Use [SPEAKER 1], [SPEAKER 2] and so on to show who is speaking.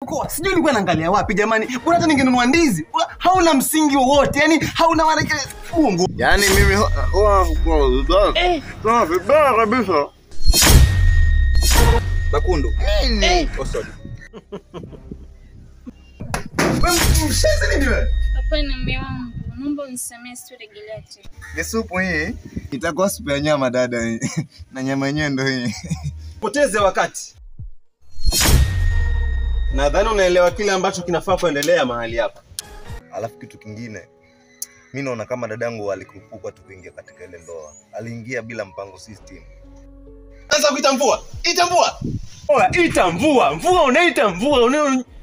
[SPEAKER 1] Kwa- sijui ulikuwa naangalia wapi jamani bora hata ningenunua ndizi Bora- hauna msingi wowote yani hauna maana kile fungu
[SPEAKER 2] Yaani mimi huwa vibaya vibaya kabisa.
[SPEAKER 1] bakundu
[SPEAKER 2] Nini?
[SPEAKER 1] oh, sorry. Wewe mshenzi nini wewe
[SPEAKER 3] Hapana mume wangu, naomba unisamehe, sitorejelea tena.
[SPEAKER 2] Ni supu hii itakuwa supu ya nyama dada hii. na nyama yenyewe ndo hii.
[SPEAKER 1] poteze wakati nadhani unaelewa kile ambacho kinafaa kuendelea mahali hapa
[SPEAKER 2] Alafu kitu kingine, mi naona kama dadangu alikupuka tu kuingia katika ile ndoa. Aliingia bila mpango system.
[SPEAKER 1] sasa kuita mvua ita mvua Oya, ita mvua mvua unaita mvua una